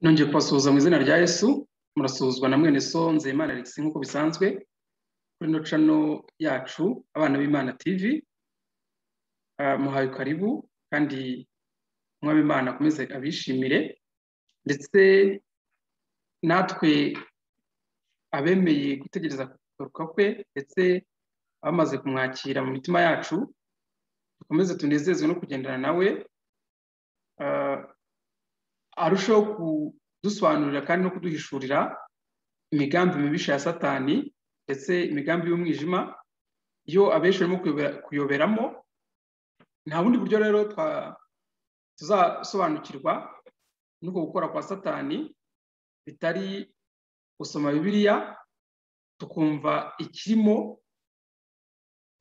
nongeye kubasuhuza mu izina rya yesu murasuhuzwa na mwene so nzeyimana alexis nk'uko bisanzwe kuri ino cano yacu abana b'imana tv muhaye karibu kandi Imana akomeze abishimire ndetse natwe abemeye gutegereza kugaruka kwe ndetse abamaze kumwakira mu mitima yacu dukomeze tunezezwe no kugendana nawe arushaho kudusobanurira kandi no kuduhishurira imigambi mibisha ya satani ndetse imigambi y'umwijima iyo abenshi barimo kuyoberamo nta bundi buryo rero tuzasobanukirwa n'uko gukora kwa satani bitari gusoma bibiliya tukumva ikirimo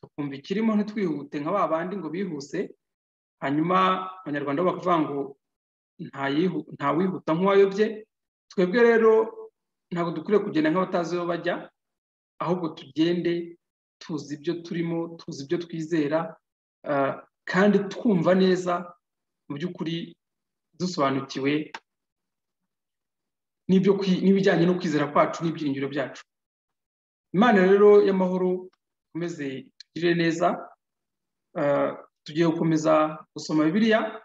tukumva ikirimo ntitwihute nka ba bandi ngo bihuse hanyuma abanyarwanda bakavuga ngo ntawihuta nk'uwayobye twebwe rero ntabwo dukwiriye kugenda nk'abatazi aho bajya ahubwo tugende tuzi ibyo turimo tuzi ibyo twizera kandi twumva neza mu by'ukuri dusobanukiwe n'ibijyanye no kwizera kwacu n'ibyiringiro byacu imana rero y'amahoro ikomeze tugire neza tugiye gukomeza gusoma bibiliya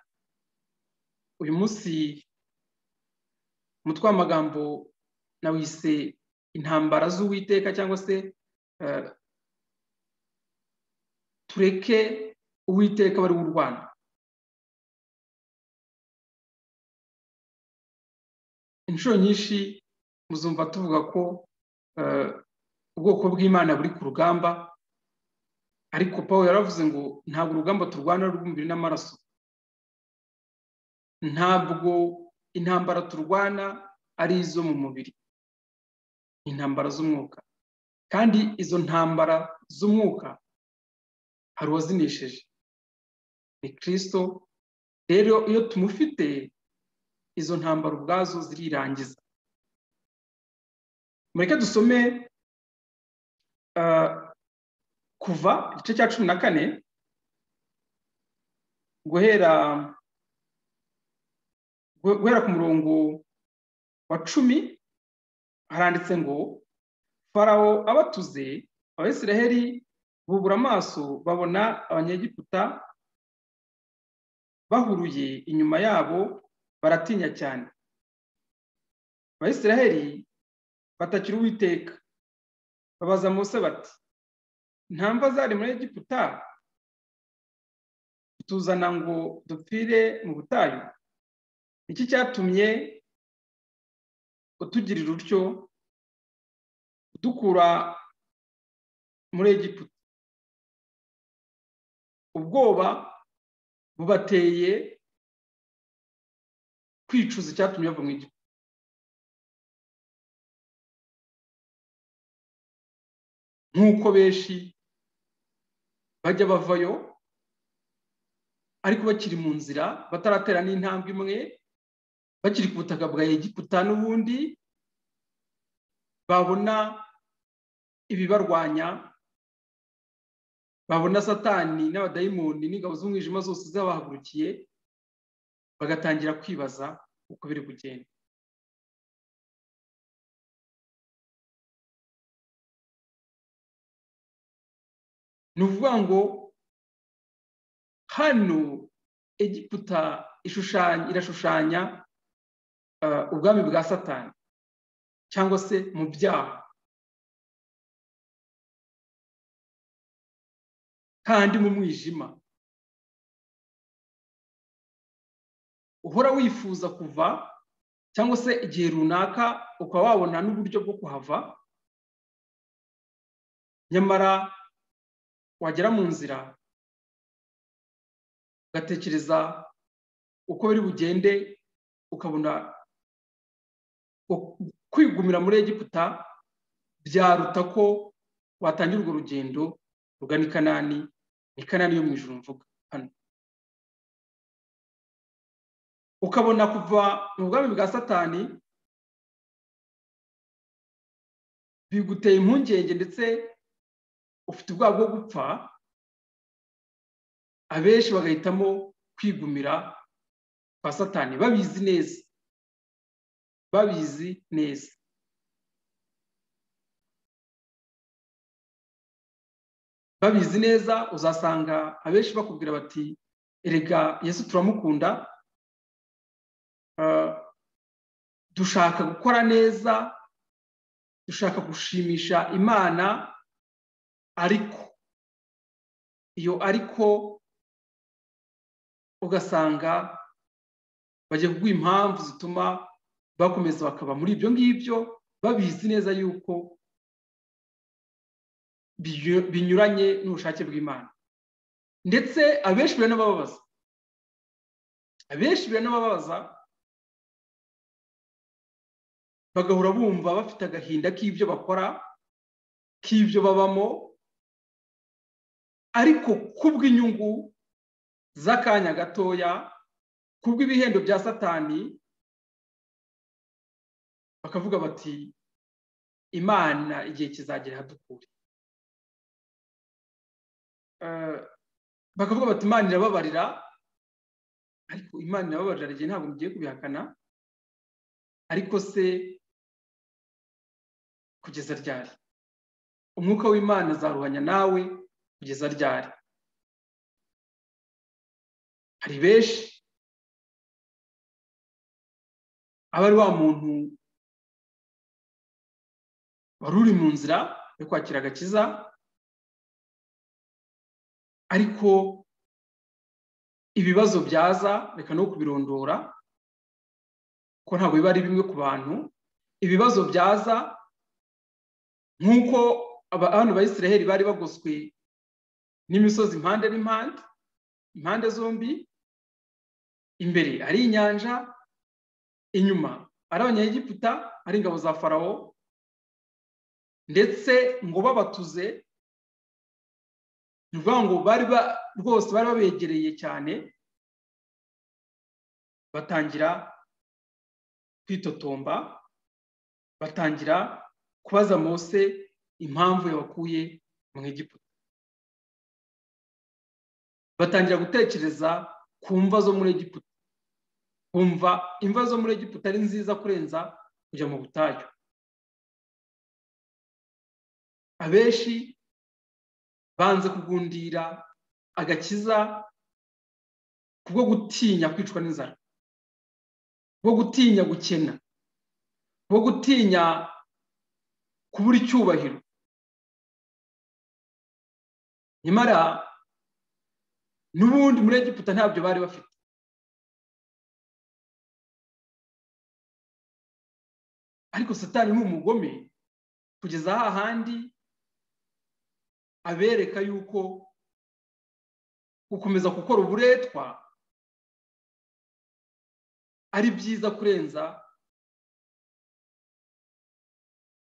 uyu munsi umutwe w'amagambo nawise intambara z'uwiteka cyangwa se tureke uwiteka bari w'u rwanda inshuro nyinshi muzumva tuvuga ko ubwoko bw'imana buri ku rugamba ariko paul yaravuze ngo ntabwo urugamba turwana rw'umubiri n'amaraso ntabwo intambara turwana ari izo mu mubiri intambara z'umwuka kandi izo ntambara z'umwuka hari uwazinesheje ni kirisito rero iyo tumufite izo ntambara ubwazo zirirangiza mureke dusome kuva igice cya cumi na kane guhera guhera ku murongo wa cumi haranditse ngo farawo abatuze abasiraheli bubura amaso babona abanyegiputa bahuruye inyuma yabo baratinya cyane abayisiraheli batakira uwiteka babaza Mose bati ntamva zari muri egiputa tuzana ngo dupfire mu butayu iki cyatumye utugirira utyo udukura muri egiputa ubwoba bubateye kwicuza icyatumye bava mu gihugu nk'uko benshi bajya bavayo ariko bakiri mu nzira bataratera n'intambwe imwe bakiri ku butaka bwa egiputa n'ubundi babona ibibarwanya babona satani n'abadayimoni n'ingabo z'umwijima zose zabahagurukiye bagatangira kwibaza uko biri kugenda ni ukuvuga ngo hano egiputa irashushanya ubwami bwa satani cyangwa se mu byaha kandi mu mwijima uhora wifuza kuva cyangwa se igihe runaka ukaba wabona n'uburyo bwo kuhava nyamara wagera mu nzira ugatekereza uko biri bugende ukabona kwigumira muri egiputa byaruta ko watangira urwo rugendo rugana i kanani ni kanani yo mu ijoro mvuga hano ukabona kuva mu bwami bwa satani biguteye impungenge ndetse ufite ubwoba bwo gupfa abenshi bagahitamo kwigumira kwa satani babizi neza babizi neza babizi neza uzasanga abenshi bakubwira bati erega yesu turamukunda dushaka gukora neza dushaka gushimisha imana ariko iyo ariko ugasanga bagiye kuguha impamvu zituma bakomeza bakaba muri ibyo ngibyo babizi neza yuko binyuranye n'ubushake bw'imana ndetse abenshi biranababaza abenshi biranababaza bagahora bumva bafite agahinda k'ibyo bakora k'ibyo babamo ariko kubw'inyungu z'akanya gatoya kubw'ibihembo bya satani bakavuga bati imana igihe kizagera hadukure bakavuga bati imana irababarira ariko imana irababarira igihe ntabwo mugiye kubihakana ariko se kugeza ryari umwuka w'imana azaruhanya nawe kugeza ryari hari benshi aba ari wa muntu wari uri mu nzira yo kwakira agakiza ariko ibibazo byaza reka no kubirondora ko ntabwo biba ari bimwe ku bantu ibibazo byaza nk'uko abantu bayisiraheli bari bagoswe n'imisozi impande n'impande impande zombi imbere ari inyanja inyuma ari abanyegiputa ari ingabo za farawo ndetse ngo babatuze ni ukuvuga ngo bari rwose bari babegereye cyane batangira kwitotomba batangira kubaza mose impamvu yabakuye mu Egiputa batangira gutekereza ku mva zo muri Egiputa kumva imva zo muri Egiputa ari nziza kurenza kujya mu butayu abenshi banze kugundira agakiza kubwo gutinya kwicwa n'inzara kubwo gutinya gukena kubwo gutinya kubura icyubahiro nyamara n'ubundi muri egiputa ntabyo bari bafite ariko satani ni umugome kugeza hahandi abereka yuko gukomeza gukora uburetwa ari byiza kurenza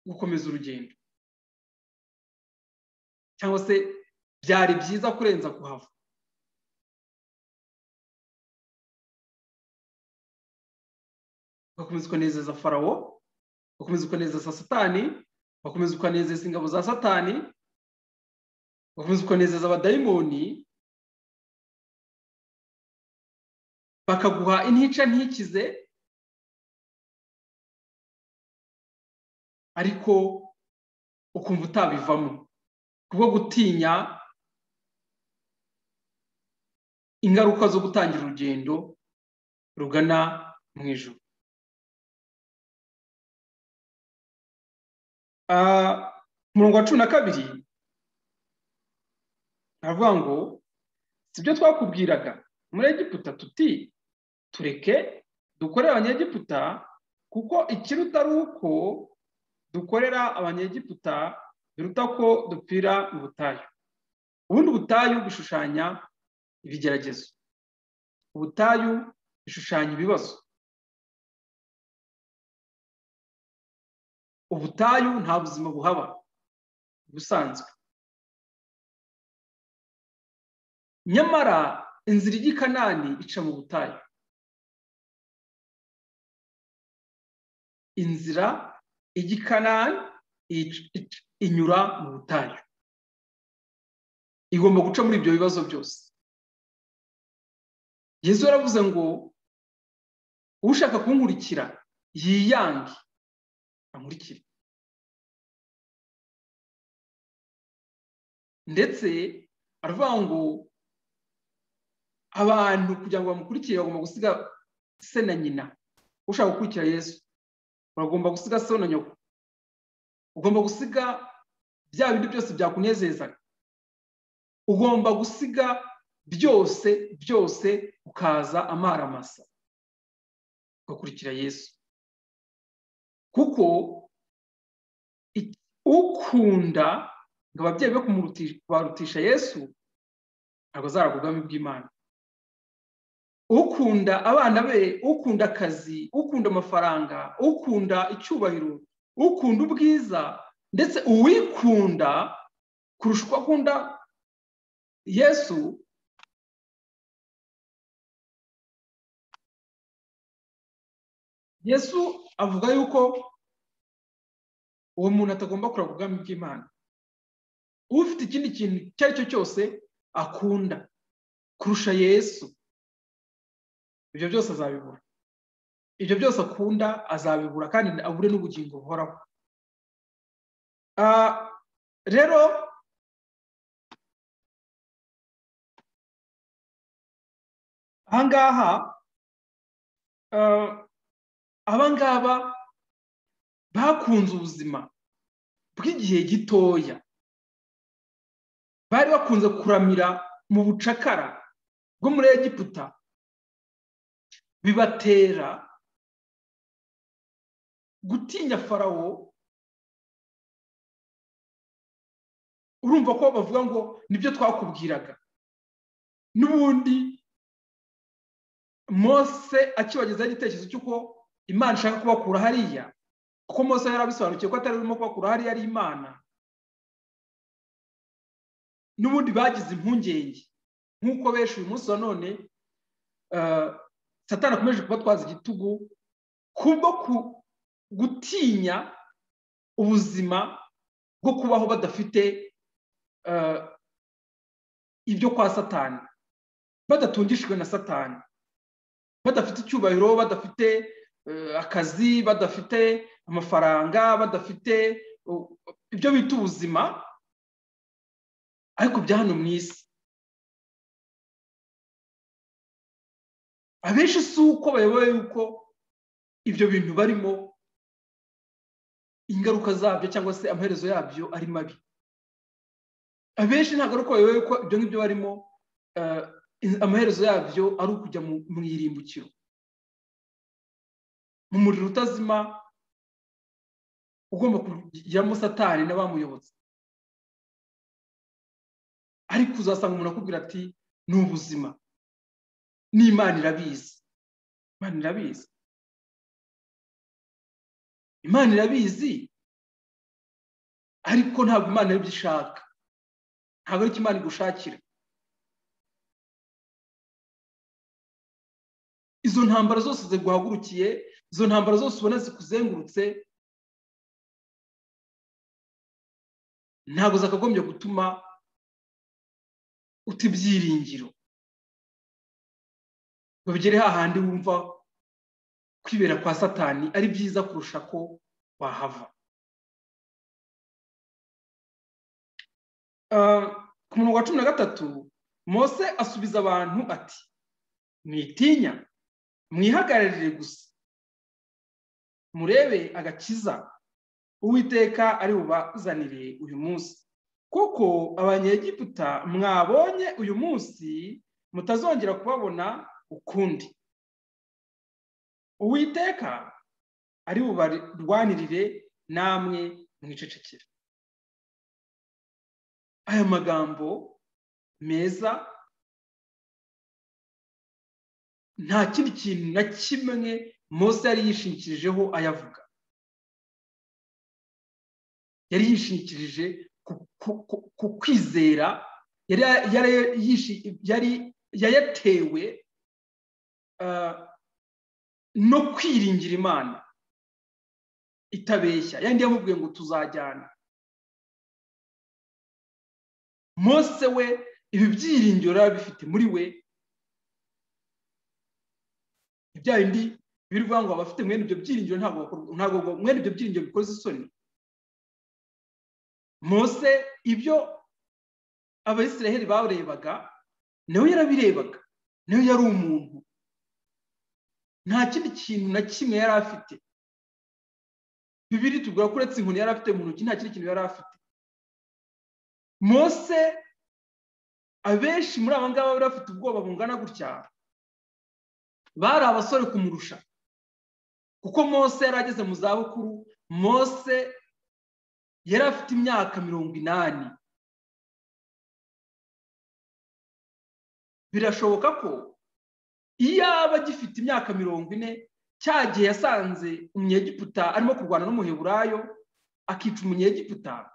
gukomeza urugendo cyangwa se byari byiza kurenza kuhava ugakomeza ukanezeza farawo ugakomeza ukanezeza satani ugakomeza ukanezeza ingabo za satani ugakomeza ukanezeza abadayimoni bakaguha intica ntikize ariko ukumva utabivamo kubwo gutinya ingaruka zo gutangira urugendo rugana mu ijoro umurongo wa cumi na kabiri aravuga ngo si byo twakubwiraga muri egiputa tuti tureke dukorere abanyegiputa kuko ikiruta ari uko dukorera abanyegiputa biruta ko dupfira mu butayu ubundi ubutayu bishushanya ibigeragezo ubutayu bishushanya ibibazo ubutayu nta buzima buhaba busanzwe nyamara inzira ijya i kanani ica mu butayu inzira ijya i kanani inyura mu butayu igomba guca muri ibyo bibazo byose yezu yaravuze ngo ushaka kunkurikira yiyange ankurikire ndetse aravuga ngo abantu kugira ngo bamukurikire bagomba gusiga se na nyina ushaka gukurikira yesu bagomba gusiga se na nyoko ugomba gusiga bya bindi byose byakunezezaga ugomba gusiga byose byose ukaza amaramasa ugakurikira yesu kuko ukunda ngo ababyeyi be kubarutisha yesu ntabwo azaragugamo iby'imana ukunda abana be ukunda akazi ukunda amafaranga ukunda icyubahiro ukunda ubwiza ndetse uwikunda kurusha uko akunda yesu yesu avuga yuko uwo muntu atagomba kuragwa ubwami bw'imana ufite ikindi kintu icyo ari cyo cyose akunda kurusha yesu ibyo byose azabibura ibyo byose akunda azabibura kandi abure n'ubugingo buhoraho rero ahangaha abangaba bakunze ubuzima bw'igihe gitoya bari bakunze kuramira mu bucakara bwo muri egiputa bibatera gutinya farawo urumva ko bavuga ngo nibyo twakubwiraga n'ubundi mose akibagezaho igitekerezo cy'uko imana ishaka kubakura hariya kuko mose yari abisobanukiwe ko atari urimo kubakura hariya ari imana n'ubundi bagize impungenge nk'uko benshi uyu munsi wa none satana akomeje kubatwaza igitugu kubwo gutinya ubuzima bwo kubaho badafite ibyo kwa satani badatungishijwe na satani badafite icyubahiro badafite akazi badafite amafaranga badafite ibyo bita ubuzima ariko bya hano mu isi abenshi si uko bayoboye yuko ibyo bintu barimo ingaruka zabyo cyangwa se amaherezo yabyo ari mabi abenshi ntabwo ari uko bayoboye yuko ibyo ngibyo barimo amaherezo yabyo ari ukujya mu irimbukiro mu muriro utazima ugomba kugiramo satani n'abamuyobotse ariko uzasanga umuntu akubwira ati ni ubuzima n'imana irabizi imana irabizi imana irabizi ariko ntabwo imana aribyo ishaka ntabwo aricyo imana igushakira izo ntambara zose ziguhagurukiye izo ntambara zose ubona zikuzengurutse ntabwo zakagombye gutuma uta ibyiringiro ngo bigere hahandi wumva kwibera kwa satani ari byiza kurusha ko wahava ku murongo wa cumi na gatatu mose asubiza abantu ati mwitinya mwihagararire gusa murebe agakiza uwiteka ari bubazanire uyu munsi kuko abanyegiputa mwabonye uyu munsi mutazongera kubabona ukundi uwiteka ari bubarwanirire namwe mwicecekere aya magambo meza nta kindi kintu na kimwe mose yari yishingikirijeho ayavuga yari yishingikirije ku kwizera yari yayatewe no kwiringira imana itabeshya yandi yamubwiye ngo tuzajyana mose we ibi byiringiro yari abifite muri we bya bindi biri kuvuga ngo abafite mwene ibyo byiringiro ntabwo ntabwo mwene ibyo byiringiro bikoze isoni mose ibyo abayisiraheli barebaga nawe yarabirebaga nawe yari umuntu nta kindi kintu na kimwe yari afite bibiri tubwira ko uretse inkoni yari afite mu ntoki nta kindi kintu yari afite mose abenshi muri aba ngaba bari bafite ubwoba bungana gutya bari abasore kumurusha kuko mose yari ageze mu zabukuru mose yari afite imyaka mirongo inani birashoboka ko iyo aba agifite imyaka mirongo ine cya gihe yasanze umunyegiputa arimo kurwana n'umuheburayo akica umunyegiputa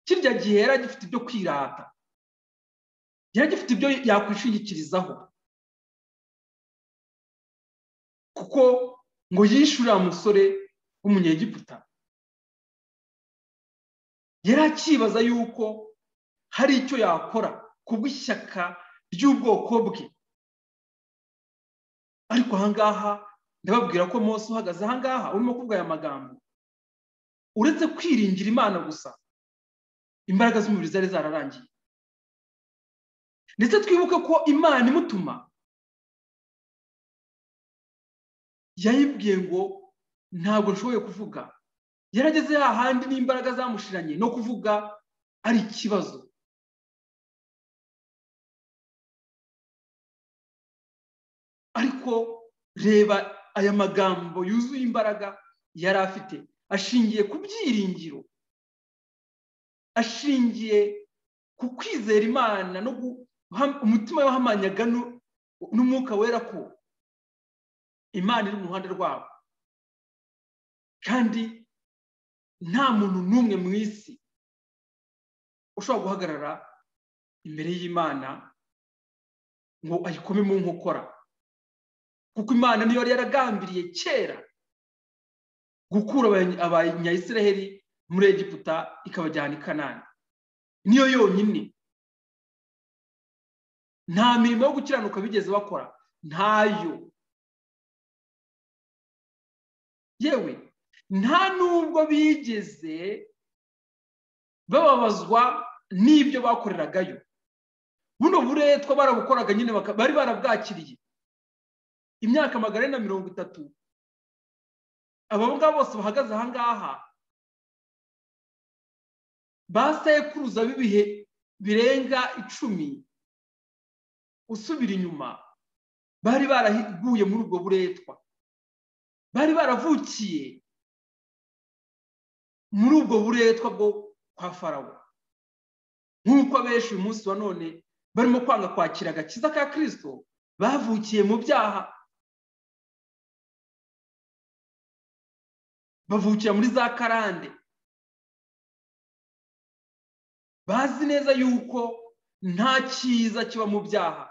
kirya gihe yari agifite ibyo kwirata yari agifite ibyo yakwishingikirizaho kuko ngo yishyure umusore w'umunyegiputa yari akibaza yuko hari icyo yakora bw'ishyaka ry'ubwoko bwe ariko ahangaha ndababwira ko Mose uhagaze ahangaha urimo kuvuga aya magambo uretse kwiringira imana gusa imbaraga z'umubiri zari zararangiye ndetse twibuke ko imana imutuma yayibwiye ngo ntabwo nshoboye kuvuga yarageze hahandi n'imbaraga zamushiranye no kuvuga ari ikibazo ariko reba aya magambo yuzuye imbaraga yari afite ashingiye ku byiringiro ashingiye ku kwizera imana no umutima we wahamanyaga n'umwuka wera ko imana iri mu ruhande rwabo kandi nta muntu n'umwe mu isi ushobora guhagarara imbere y'imana ngo ayikome mu nkokora kuko imana niyo yari yaragambiriye kera gukura abanyayisiraheli muri egiputa ikabajyana i kanani niyo yonyine nta mirimo yo gukiranuka bigeze bakora ntayo yewe nta nubwo bigeze bababazwa n'ibyo bakoreragayo buno buretwa barabukoraga nyine bari barabwakiriye imyaka magana na mirongo itatu aba ngabo bose bahagaze ahangaha basekuruza b'ibihe birenga icumi usubira inyuma bari baraguye muri ubwo buretwa bari baravukiye muri ubwo buretwa bwo kwa farawo nk'uko abenshi uyu munsi wa none barimo kwanga kwakira agakiza ka kirisito bavukiye mu byaha bavukira muri za karande bazi neza yuko nta cyiza kiba mu byaha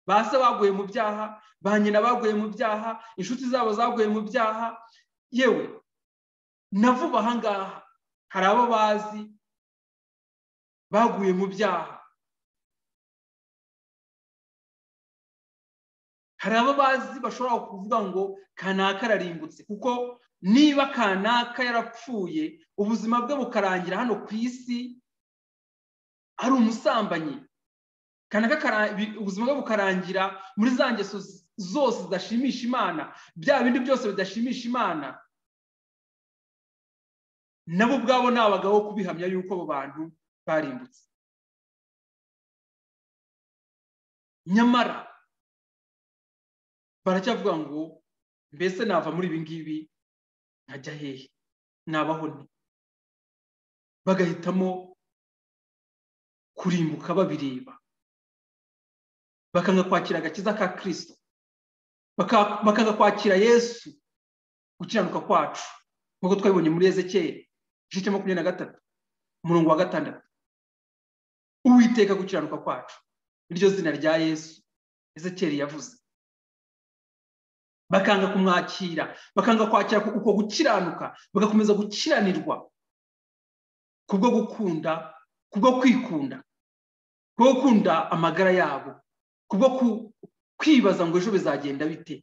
ba se baguye mu byaha ba nyina baguye mu byaha inshuti zabo zaguye mu byaha yewe na vuba ahangaha hari abo bazi baguye mu byaha hari abo bazi bashobora kuvuga ngo kanaka ararimbutse kuko niba kanaka yarapfuye ubuzima bwe bukarangira hano ku isi ari umusambanyi kanaka ubuzima bwe bukarangira muri za ngeso zose zidashimisha imana bya bindi byose bidashimisha imana nabo ubwabo ni abagabo kubihamya yuko abo bantu barimbutse nyamara baracyavuga ngo mbese nava muri ibi ngibi nkajya hehe nabaho nte bagahitamo kurimbuka babireba bakanga kwakira agakiza ka kirisito bakanga kwakira yesu gukiranuka kwacu nk'uko twabibonye muri ezekiyeri igice cya makumyabiri na gatatu umurongo wa gatandatu uwiteka gukiranuka kwacu iryo zina rya yesu ezekiyeri yavuze bakanga kumwakira bakanga kwakira uko gukiranuka bagakomeza gukiranirwa kubwo gukunda kubwo kwikunda kubwo gukunda amagara yabo kubwo kwibaza ngo ejo bizagenda bite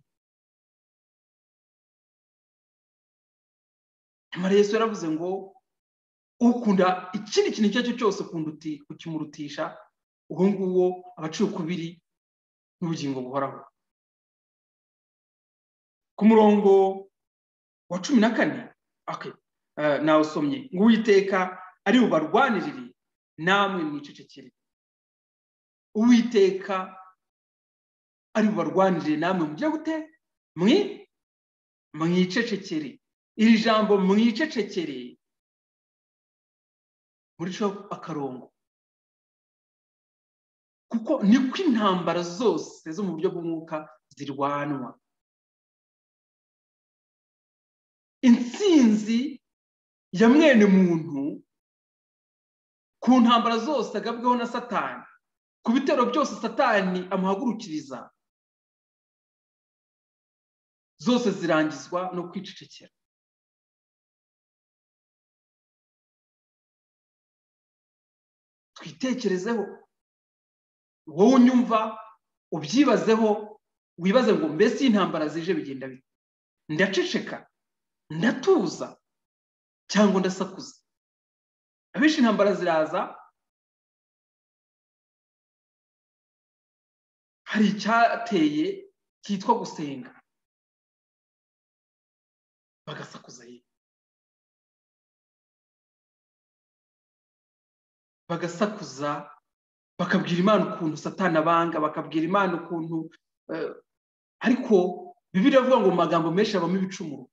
yesu yaravuze ngo ukunda ikindi kintu icyo ari cyo cyose ukunda uti ukimurutisha uwo nguwo abaciye ukubiri n'ubugingo buhoraho ku murongo wa cumi na kane nawe usomye ngo uwiteka ari bubarwanirire namwe mwicecekere uwiteka ari bubarwanirire namwe mujya gute mwi mwicecekere iri jambo mwicecekere murico akarongo kuko niko intambara zose zo mu buryo bw'umwuka zirwanwa intsinzi ya mwene muntu ku ntambara zose agabweho na satani ku bitero byose satani amuhagurukiriza zose zirangizwa no kwicecekera twitekerezeho wowe unyumva ubyibazeho wibaze ngo mbese iyi ntambara zije bigenda bite ndaceceka ndatuza cyangwa ndasakuza abenshi intambara ziraza hari icyateye cyitwa gusenga bagasakuza yewe bagasakuza bakabwira imana ukuntu satana abanga bakabwira imana ukuntu ariko bibiri avuga ngo mu magambo menshi habamo ibicumuro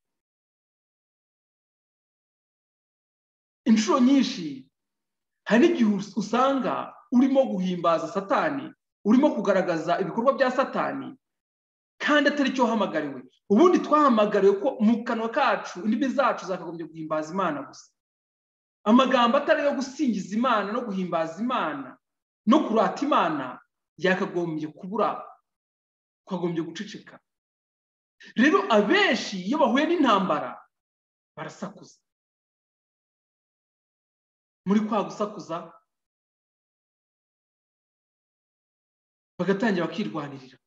inshuro nyinshi hari n'igihe usanga urimo guhimbaza satani urimo kugaragaza ibikorwa bya satani kandi atari cyo uhamagariwe ubundi twahamagariwe ko mu kanwa kacu indimi zacu zakagombye guhimbaza imana gusa amagambo atari ayo gusingiza imana no guhimbaza imana no kurata imana yakagombye kubura twagombye guceceka rero abenshi iyo bahuye n'intambara barasakuza muri kwa gusakuza bagatangira bakirwanirira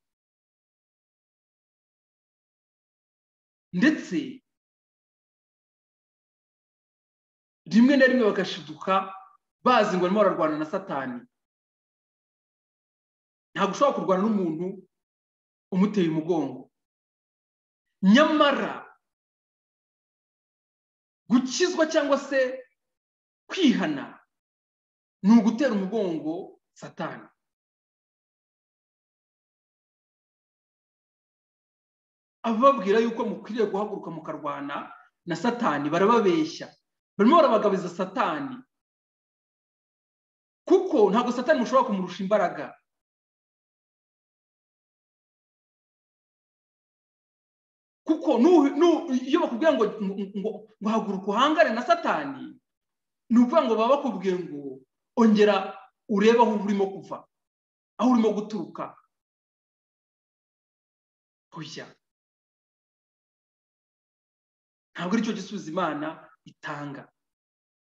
ndetse rimwe na rimwe bagashiduka bazi ngo barimo bararwana na satani ntabwo ushobora kurwana n'umuntu umuteye umugongo nyamara gukizwa cyangwa se kwihana ni ugutera umugongo satani ababwira yuko mukwiriye guhaguruka mukarwana na satani barababeshya barimo barabagabiza satani kuko ntabwo satani mushobora kumurusha imbaraga kuko iyo bakubwira ngo ngo haguruka uhangane na satani ni ukuvuga ngo baba bakubwiye ngo ongera urebe aho urimo kuva aho urimo guturuka kujya ntabwo ari cyo gisubizo imana itanga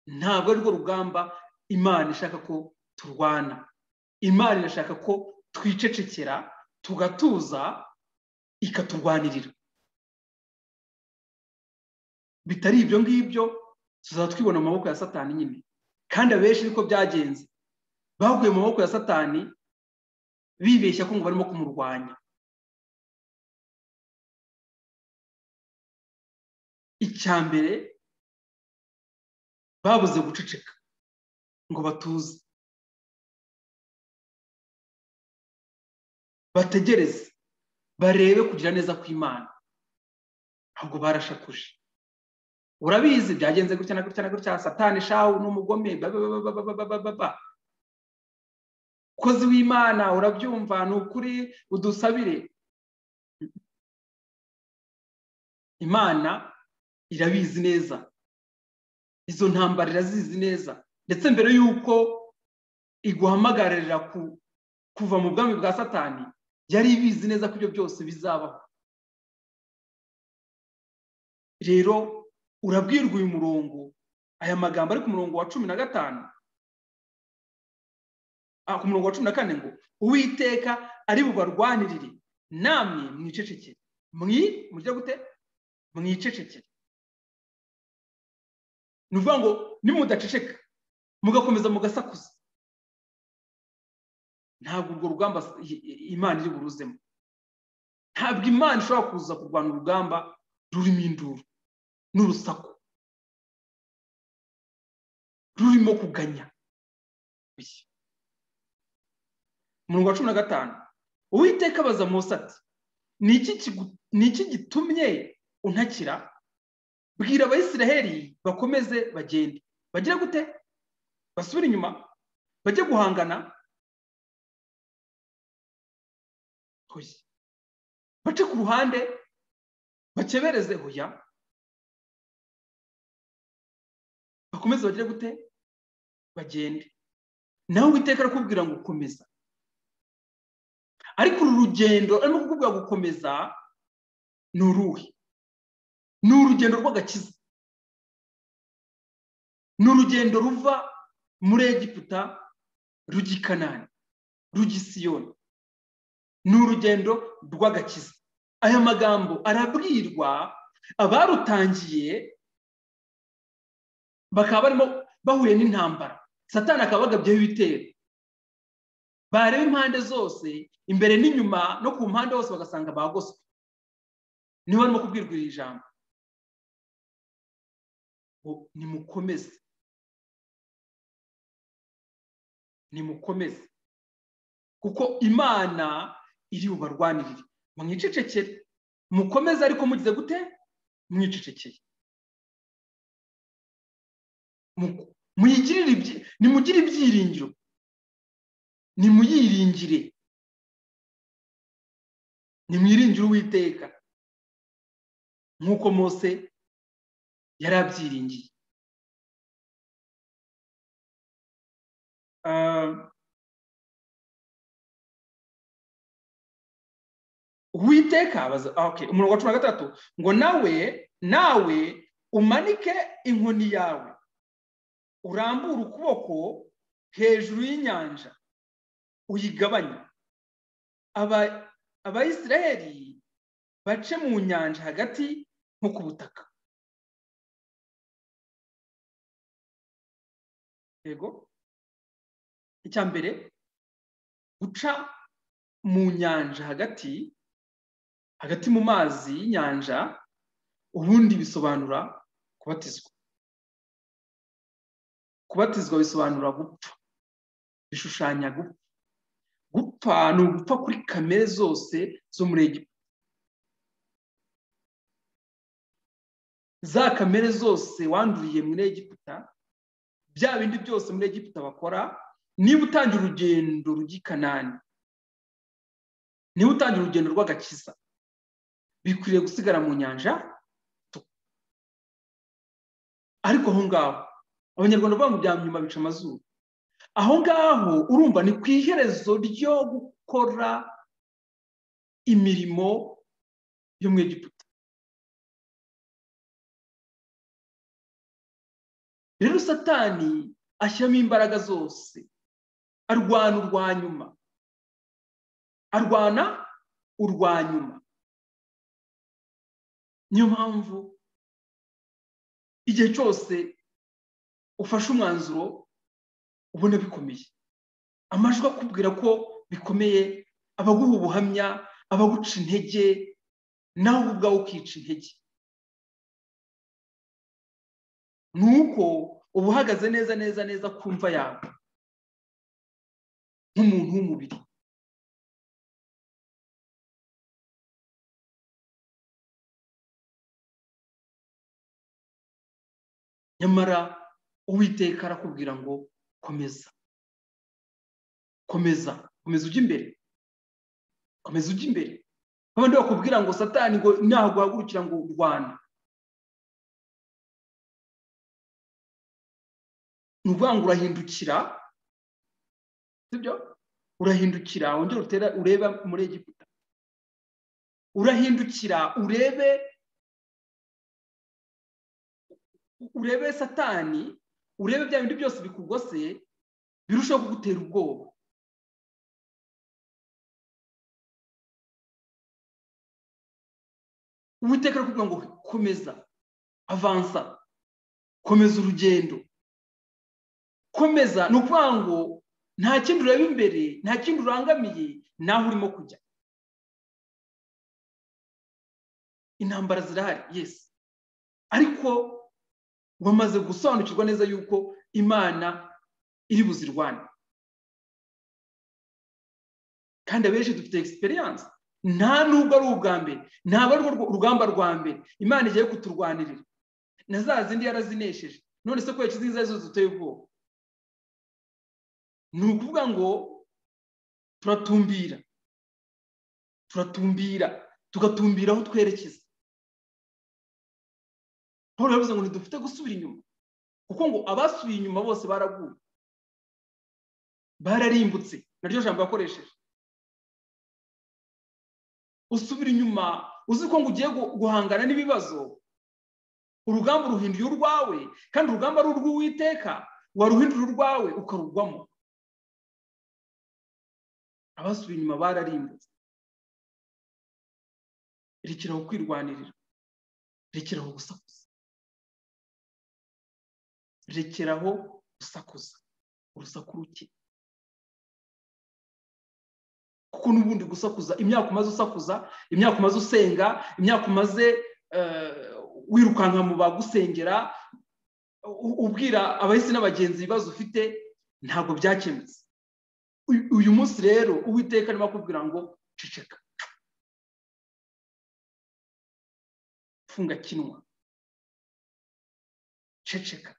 ntabwo ari rwo rugamba imana ishaka ko turwana imana irashaka ko twicecekera tugatuza ikaturwanirira bitari ibyo ngibyo tuzaba twibona mu maboko ya satani nyine kandi abenshi niko byagenze baguye mu maboko ya satani bibeshya ko ngo barimo kumurwanya icya mbere babuze guceceka ngo batuze bategereze barebe kugira neza kw'imana ahubwo barashakuje urabizi byagenze gutya na gutya na gutya satani shawu n'umugome kozi w'imana urabyumva ni ukuri udusabire imana irabizi neza izo ntambara irazizi neza ndetse mbere y'uko iguhamagarira kuva mu bwami bwa satani yari ibizi neza ko ibyo byose bizabaho rero urabwirwa uyu murongo aya magambo ari ku murongo wa cumi na gatanu ku murongo wa cumi na kane ngo uwiteka ari bubarwanirire namwe mwicecekere mwi mujya gute mwicecekere ni ukuvuga ngo nimudaceceka mugakomeza mugasakuza ntabwo urwo rugamba imana iri buruzemo ntabwo imana ishobora kuza kurwanya urugamba rurimo induru n'urusaku rurimo kuganya umurongo wa cumi na gatanu uwiteka abaza munsi ati ni iki gitumye untakira bwira abayisiraheli bakomeze bagende bagire gute basubire inyuma bajye guhangana bace ku ruhande bakebereze hoya bakomeze bagire gute bagende nawe witeka arakubwira ngo komeza ariko uru rugendo arimo kukubwira gukomeza ni uruhe ni urugendo rw'agakiza ni urugendo ruva muri egiputa rujya i kanani rujya i siyoni ni urugendo rw'agakiza aya magambo arabwirwa abarutangiye bakaba barimo bahuye n'intambara satani akaba bagabyeho ibitero bareba impande zose imbere n'inyuma no ku mpande hose bagasanga bagoswe niba barimo kubwirwa iri jambo nimukomeze nimukomeze kuko imana iri bubarwanirire mwicecekere mukomeze ariko mugize gute mwicecekeye nimugire ibyiringiro nimuyiringire nimwiringire uwiteka nk'uko mose yari abyiringiye uwiteka umurongo wa cumi na gatatu ngo nawe nawe umanike inkoni yawe urambure ukuboko hejuru y'inyanja uyigabanya abayisiraheli bace mu nyanja hagati nko ku butaka yego icya mbere guca mu nyanja hagati hagati mu mazi y'inyanja ubundi bisobanura kubatizwa kubatizwa bisobanura gupfa bishushanya gupfa gupfa ni ugupfa kuri kamere zose zo muri egiputa za kamere zose wanduriye muri egiputa bya bindi byose muri egiputa bakora niba utangira urugendo rujya i kanani niba utangira urugendo rw'agakiza bikwiriye gusigara mu nyanja ariko aho ngaho abanyarwanda bavuga ngo bya nyuma bica amazuru aho ngaho urumva ni ku iherezo ryo gukora imirimo yo mu egiputa rero satani ashyiramo imbaraga zose arwana urwa nyuma arwana urwa nyuma niyo mpamvu igihe cyose ufashe umwanzuro ubona bikomeye amajwi akubwira ko bikomeye abaguha ubuhamya abaguca intege nawe ubwawe ukica intege ni uko uba uhagaze neza neza neza ku mva yawe nk'umuntu w'umubiri nyamara uwiteka arakubwira ngo komeza komeza komeza ujya imbere komeza ujya imbere babandi bakubwira ngo satani ngo ntabwo uhagurukira ngo rwana ni ukuvuga ngo urahindukira sibyo urahindukira wongere utera urebe muri egiputa urahindukira urebe urebe satani urebe bya bintu byose bikugose birushaho kugutera ubwoba uwiteka arakubwira ngo komeza avansa komeza urugendo komeza ni ukuvuga ngo nta kindi ureba imbere nta kindi urangamiye naho urimo kujya intambara zirahari yesi ariko wamaze gusobanukirwa neza yuko imana iri buzirwane kandi abenshi dufite egisperiyanse nta nubwo ari ubwa mbere ntabwo ari urugamba rwa mbere imana igiye kuturwanirira na za zindi yarazinesheje none se kubera izo arizo ziteye ubwoba ni ukuvuga ngo turatumbira turatumbira tugatumbira aho twerekeza paul yavuze ngo ntidufite gusubira inyuma kuko ngo abasubiye inyuma bose baraguye bararimbutse naryo jambo yakoresheje usubira inyuma uzi ko ngo ugiye guhangana n'ibibazo urugamba uruhinduye urwawe kandi urugamba ari urw'uwiteka waruhindura urwawe ukarugwamo abasubiye inyuma bararimbutse rekeraho kwirwanirira rekeraho gusakuza rekeraho gusakuza urusaku ruke kuko n'ubundi gusakuza imyaka umaze usakuza imyaka umaze usenga imyaka umaze wirukanka mu bagusengera ubwira abahisi n'abagenzi ibibazo ufite ntabwo byakemutse uyu munsi rero uwiteka arimo akubwira ngo ceceka funga kinwa ceceka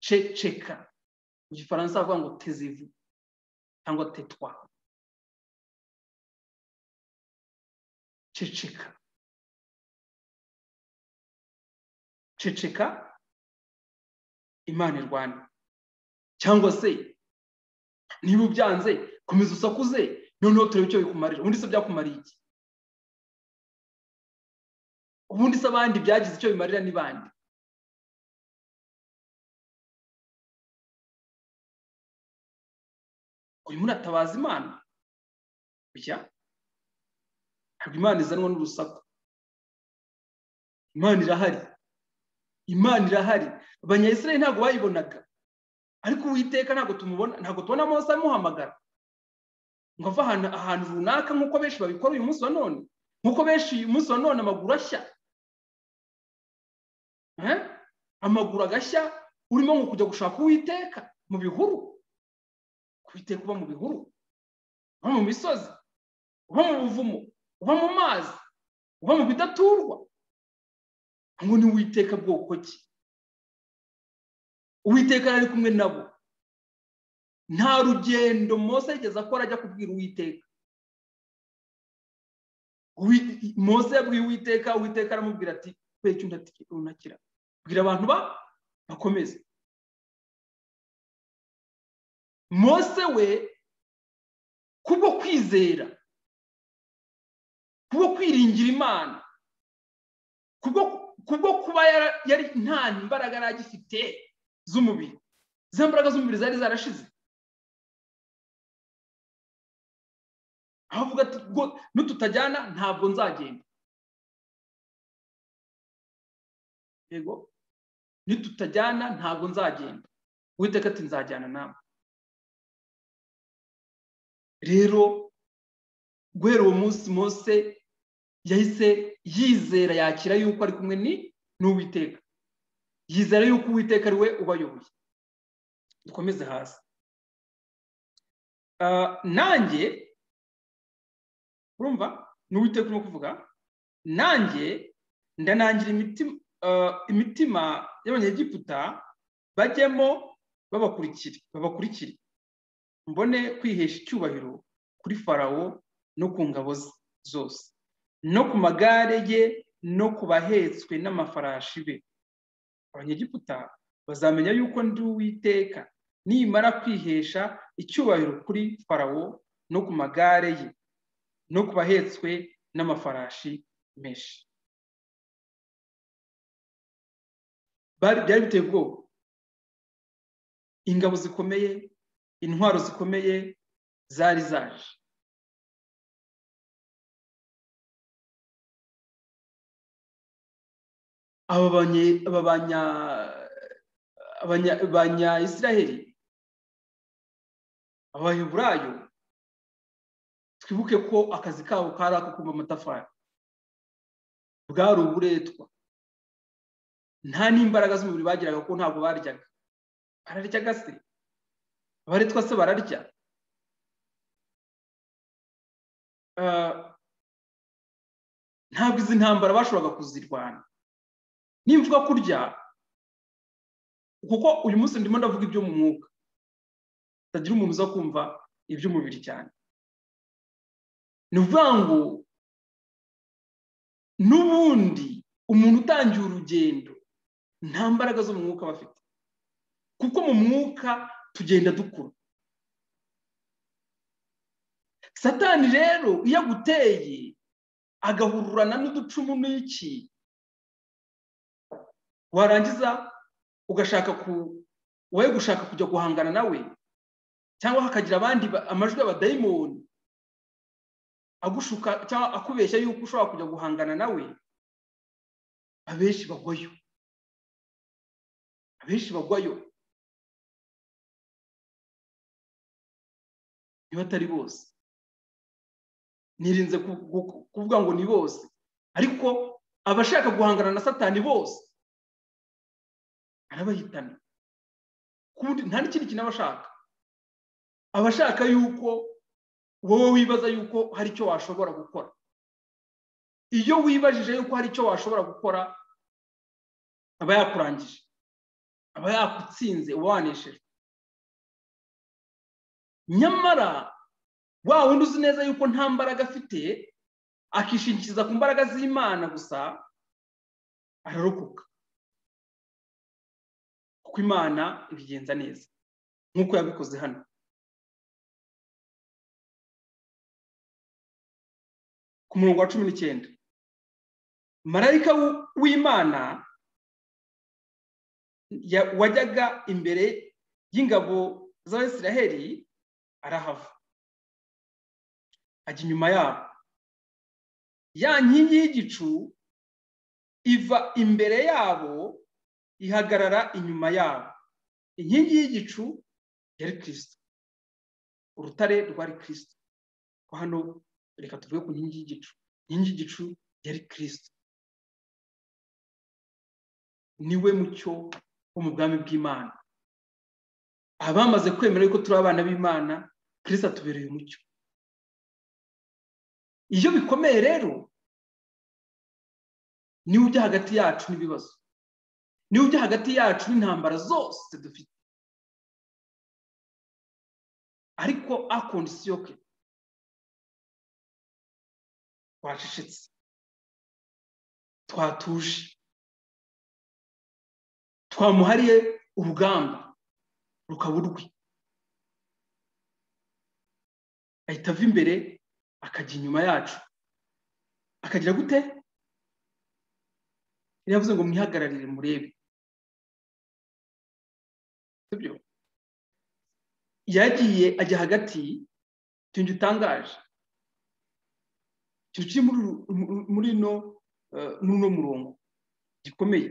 ceceka mu gifaransa bavuga ngo tezivu cyangwa tetwa ceceka ceceka imana irwane cyangwa se niba ubyanze komeza usakuze noneho turebe icyo bikumarira ubundi se byakumariye iki ubundi se abandi byagize icyo bimarira n'ibandi uyu muratabaza imana kujya ntabwo imana izanwa n'urusaku imana irahari imana irahari abanyayisirayeli ntabwo bayibonaga ariko uwiteka ntabwo tumubona ntabwo tubona amaso amuhamagara ngo ava ahantu runaka nk'uko benshi babikora uyu munsi wa none nk'uko benshi uyu munsi wa none amaguru ashya amaguru agashya urimo ngo kujya gushaka uwiteka mu bihuru kuwiteka uba mu bihuru uba mu misozi uba mu buvumo uba mu mazi uba mu bidaturwa ngo ni uwiteka bwoko ki uwiteka yari kumwe nabo nta rugendo mose yigeze akora ajya kubwira uwiteka mose yabwiye uwiteka uwiteka aramubwira ati kubera icyo untakira bwira abantu bakomeze mose we kubwo kwizera kubwo kwiringira imana kubwo kubwo kuba yari nta mbaraga yari agifite z'umubiri za mbaraga z'umubiri zari zarashize avuga ati nututajyana ntabwo nzagenda yego nitutajyana ntabwo nzagenda witeka ati nzajyana nawe rero guhera uwo munsi mose yahise yizera yakira yuko ari kumwe n'uwiteka yizera yuko uwiteka ari we ubayoboye dukomeze hasi nanjye urumva ni uwiteka urimo kuvuga nanjye ndanangira imitima y'abanyegiputa bajyemo babakurikire babakurikire mbone kwihesha icyubahiro kuri farawo no ku ngabo zose no ku magare ye no ku bahetswe n'amafarashi be abanyegiputa bazamenya yuko ndi uwiteka nimara kwihesha icyubahiro kuri farawo no ku magare ye no ku bahetswe n'amafarashi menshi byari biteye ubwoba ingabo zikomeye intwaro zikomeye zari zaje aba banyayisiraheli abaheburayo twibuke ko akazi kabo kari ako kumva amatafari bwari uburetwa nta n'imbaraga z'umubiri bagiraga kuko ntabwo baryaga bararyaga se abaretwa se bararya ntabwo izi ntambara bashoboraga kuzirwana nimvuga kurya kuko uyu munsi ndimo ndavuga ibyo mu mwuka utagira umuntu uza kumva iby'umubiri cyane ni ukuvuga ngo n'ubundi umuntu utangiye urugendo nta mbaraga zo mu mwuka aba afite kuko mu mwuka tugenda dukura satani rero iyo aguteye agahururana n'uducumu n'iki warangiza ugashaka ku wowe gushaka kujya guhangana nawe cyangwa hakagira abandi amajwi y'abadayimoni agushuka cyangwa akubeshya yuko ushobora kujya guhangana nawe abenshi bagwayo abenshi bagwayo niba atari bose nirinze kuvuga ngo ni bose ariko abashaka guhangana na satani bose arabahitana nta n'ikindi kintu aba ashaka abashaka yuko wowe wibaza yuko hari icyo washobora gukora iyo wibajije yuko hari icyo washobora gukora aba yakurangije aba yakutsinze uba waneshejwe nyamara wa wundi uzi neza yuko nta mbaraga afite akishingikiriza ku mbaraga z'imana gusa ararokoka kuko imana ibigenza neza nk'uko yabikoze hano ku murongo wa cumi n'icyenda marayika w'imana wajyaga imbere y'ingabo z'abasiraheli arahava ajya inyuma yabo ya nkingi y'igicu iva imbere yabo ihagarara inyuma yabo inkingi y'igicu yari kirisito urutare rwari kirisito hano reka tuvuge ku nkingi y'igicu inkingi y'igicu yari kirisito niwe mucyo wo mu bwami bw'imana abamaze kwemera yuko turi abana b'imana kirisito atubereye umucyo iyo bikomeye rero niwe ujya hagati yacu n'ibibazo niwe ujya hagati yacu n'intambara zose dufite ariko akondisiyo ke twacecetse twatuje twamuhariye urugamba rukaba urwe ahita ava imbere akajya inyuma yacu akagira gute yavuze ngo mwihagararire murebe yagiye ajya hagati tunge utangaje kiri muri uno murongo gikomeye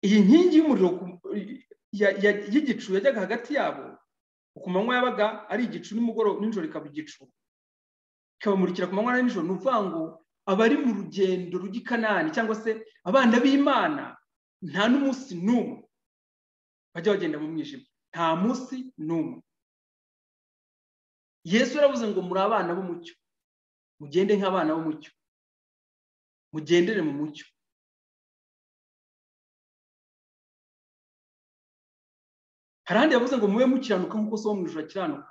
iyi nkingi y'umuriro y'igicu yajyaga hagati yabo ku manywa yabaga ari igicu nimugoroba nijoro ikaba igicu ikabamurikira ku manywa nijoro ni ukuvuga ngo abari mu rugendo rujya i kanani cyangwa se abana b'imana nta n'umunsi n'umwe bajya bagenda mu mwijima nta munsi n'umwe yesu yaravuze ngo muri abana b'umucyo mugende nk'abana b'umucyo mugendere mu mucyo hari ahandi yavuze ngo mube mukiranuka nk'uko so wo mu ijoro akiranuka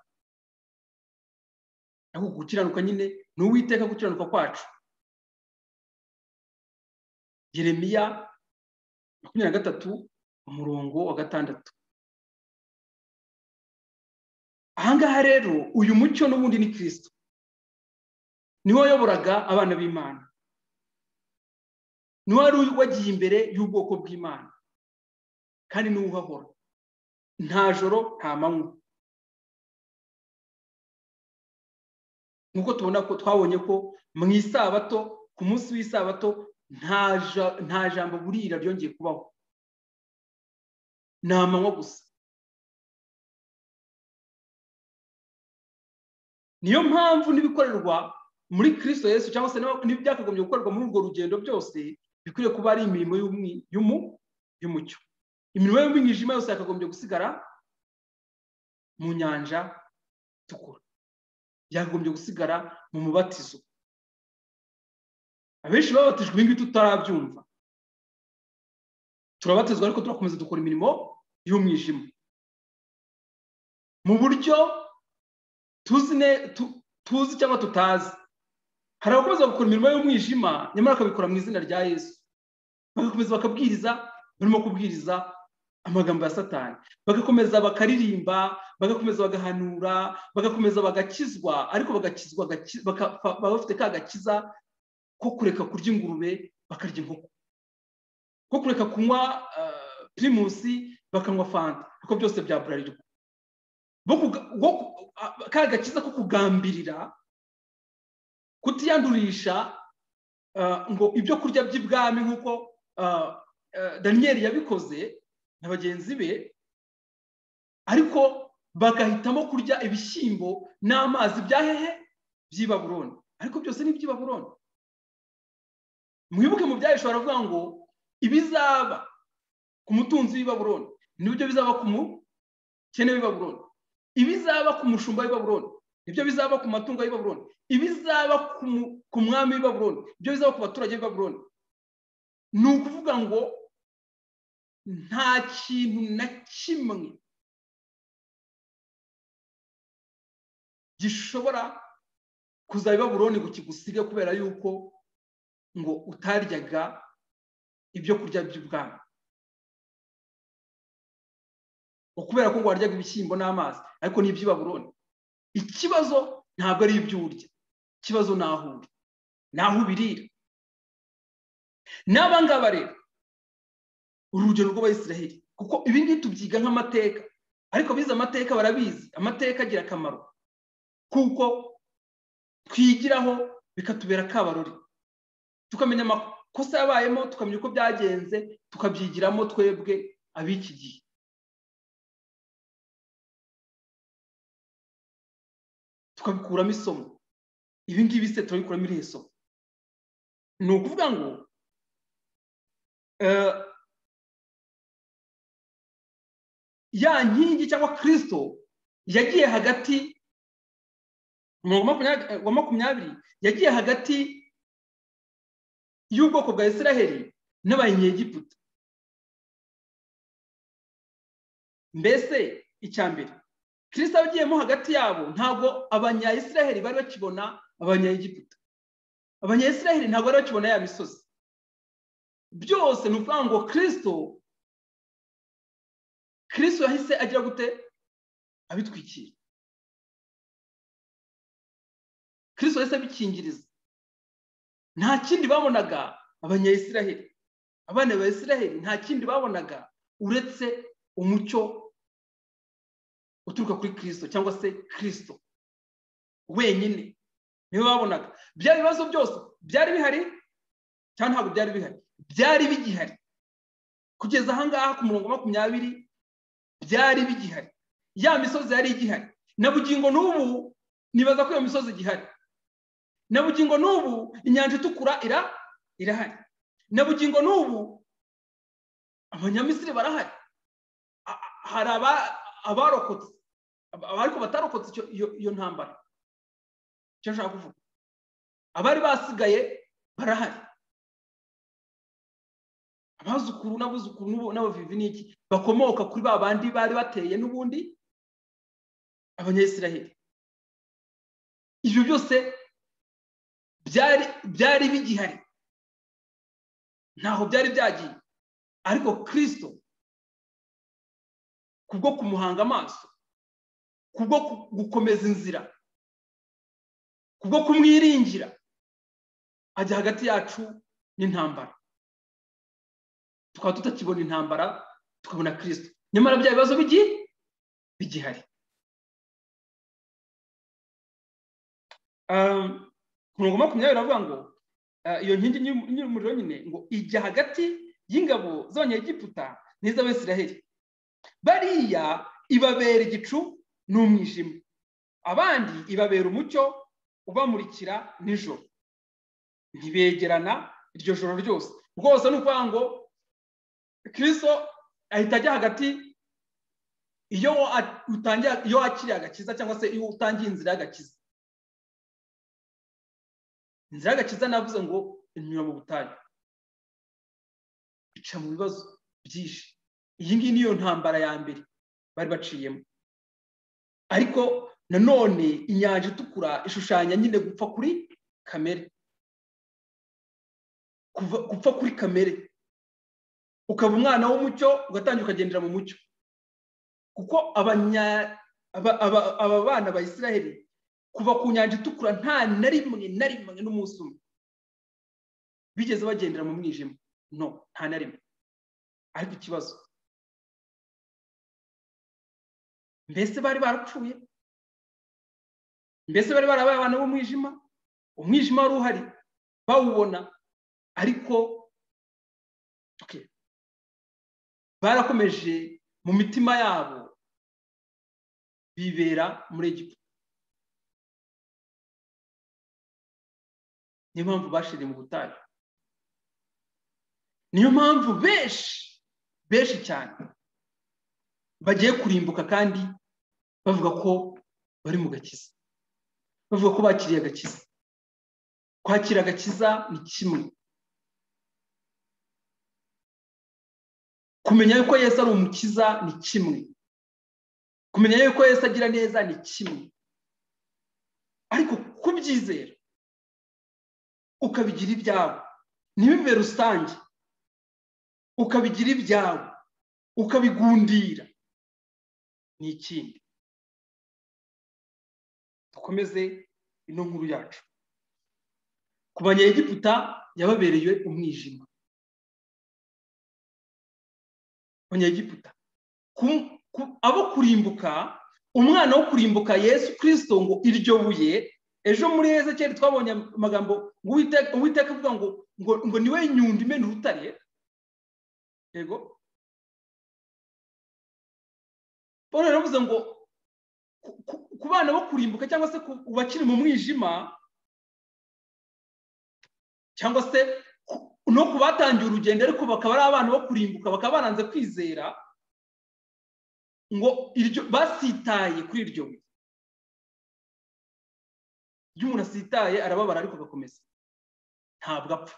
ariko gukiranuka nyine ni uwiteka gukiranuka kwacu yeremiya makumyabiri na gatatu umurongo wa gatandatu ahangaha rero uyu mucyo n'ubundi ni kirisito niwe wayoboraga abana b'imana niwe wari wagiye imbere y'ubwoko bw'imana kandi niwe uhahora nta joro nta manywa nk'uko tubona ko twabonye ko mu isabato ku munsi w'isabato nta jambo burira ryongeye kubaho ni amanywa gusa niyo mpamvu n'ibikorerwa muri kirisito Yesu cyangwa se n'ibyakagombye gukorerwa muri urwo rugendo byose bikwiriye kuba ari imirimo y'umucyo imirimo y'umwijima yose yakagombye gusigara mu nyanja itukura yakagombye gusigara mu mubatizo abenshi babatijwe ibi ngibi tutarabyumva turabatizwa ariko turakomeza dukora imirimo y'umwijima mu buryo tuzi cyangwa tutazi hari abakomeza gukora imirimo y'umwijima nyamara bakabikora mu izina rya yesu bagakomeza bakabwiriza barimo kubwiriza amagambo ya satani bagakomeza bakaririmba bagakomeza bagahanura bagakomeza bagakizwa ariko bagakizwa baba bafite ka gakiza ko kureka kurya ingurube bakarya inkoko ko kureka kunywa pirimusi bakanywa fanta kuko byose bya burarirwa ka gakiza ko kugambirira kutiyandurisha ngo ibyo kurya by'ibwami nk'uko daniyeli yabikoze na bagenzi be ariko bagahitamo kurya ibishyimbo n'amazi bya hehe by'ibaburoni ariko byose ni iby'ibaburoni mwibuke mu byayo ushobora kuvuga ngo ibizaba ku mutunzi w'ibaburoni nibyo bizaba ku mukene w'ibaburoni ibizaba ku mushumba w'ibaburoni nibyo bizaba ku matungo y'ibaburoni ibizaba ku mwami w'ibaburoni ibyo bizaba ku baturage b'ibaburoni ni ukuvuga ngo nta kintu na kimwe gishobora kuzaba ibaburoni ngo kigusige kubera yuko ngo utaryaga ibyo kurya by'ubwami kubera ko ngo waryaga ibishyimbo n'amazi ariko ni iby'ibaburoni ikibazo ntabwo ari ibyo urya ikibazo ni aho uri ni aho ubirira n'abangaba rero uru rugero rw'abayisiraheli kuko ibi ngibi tubyiga nk'amateka ariko abize amateka barabizi amateka agira akamaro kuko twigiraho bikatubera akabarori tukamenya amakosa yabayemo tukamenya uko byagenze tukabyigiramo twebwe ab'iki gihe tukabikuramo isomo ibi ngibi se turabikuramo irihe somo ni ukuvuga ngo ya nkingi cyangwa kirisito yagiye hagati wa makumyabiri yagiye hagati y'ubwoko bwa israheli n'abanyegiputa mbese icya mbere kirisita agiyemo hagati yabo ntabwo abanyayisiraheli bari bakibona abanyegiputa abanyayisiraheli ntabwo bari bakibona ya misozi byose ni ukuvuga ngo kirisito kirisito yahise agira gute abitwikira kirisito yahise abikingiriza nta kindi babonaga abanyayisiraheli abana ba isiraheli nta kindi babonaga uretse umucyo uturuka kuri kirisito cyangwa se kirisito wenyine niwe babonaga byari ibibazo byose byari bihari cyangwa ntabwo byari bihari byari bigihari kugeza ahangaha ku murongo makumyabiri byari bigihari ya misozi yari igihari na bugingo n'ubu nibaza ko iyo misozi igihari na bugingo n'ubu inyanja itukura irahari na bugingo n'ubu abanyamisiri barahari hari abarokotse ariko batarokotse iyo ntambara icyo nshaka kuvuga abari basigaye barahari abazukuru n'abuzukuru n'abavivi n'iki bakomoka kuri ba bandi bari bateye n'ubundi abanyayisiraheli ibyo byose byari bigihari ntaho byari byagiye ariko kirisito kubwo kumuhanga amaso kubwo gukomeza inzira kubwo kumwiringira ajya hagati yacu n'intambara tukaba tutakibona intambara tukabona kirisito nyamara bya bibazo bigihari ku mirongo makumyabiri baravuga ngo iyo nkingi y'umuriro nyine ngo ijya hagati y'ingabo z'abanyegiputa n'iz'abisiraheli bariya ibabera igicu ni umwijima abandi ibabera umucyo ubamurikira nijoro ntibegerana iryo joro ryose rwose ni ukuvuga ngo kirisito ahita ajya hagati iyo utangiye iyo wakiriye agakiza cyangwa se iyo utangiye inzira y'agakiza inzira y'agakiza navuze ngo inyura mu butayu ica mu bibazo byinshi iyi ngiyi niyo ntambara ya mbere bari baciyemo ariko nanone inyanja itukura ishushanya nyine gupfa kuri kamere gupfa kuri kamere ukaba umwana w'umucyo ugatangira ukagendera mu mucyo kuko aba bana ba israheli kuva ku nyanja itukura nta na rimwe na rimwe n'umunsi umwe bigeze bagendera mu mwijima no nta na rimwe ariko ikibazo mbese bari barapfuye mbese bari barabaye abana b'umwijima umwijima wari uhari bawubona ariko barakomeje mu mitima yabo bibera muri egiputa niyo mpamvu bashiriye mu butayu niyo mpamvu benshi benshi cyane bagiye kurimbuka kandi bavuga ko bari mu gakiza bavuga ko bakiriye agakiza kwakira agakiza ni kimwe kumenya yuko Yesu ari umukiza ni kimwe kumenya yuko Yesu agira neza ni kimwe ariko kubyizera ukabigira ibyawe ntibibe rusange ukabigira ibyawe ukabigundira ni ikindi dukomeze ino nkuru yacu ku banyegiputa yababereye umwijima abanyegiputa abo kurimbuka umwana wo kurimbuka yesu kirisito ngo iryo buye ejo muri ezekeri twabonye amagambo ngo uwiteka avuga ngo ngo niwe nyundo imena urutare yego paul yaravuze ngo ku bana bo kurimbuka cyangwa se ku bakiri mu mwijima cyangwa se no ku batangiye urugendo ariko bakaba ari abana bo kurimbuka bakaba baranze kwizera ngo basitaye kuri iryo buye iyo umuntu asitaye arababara ariko agakomeza ntabwo apfa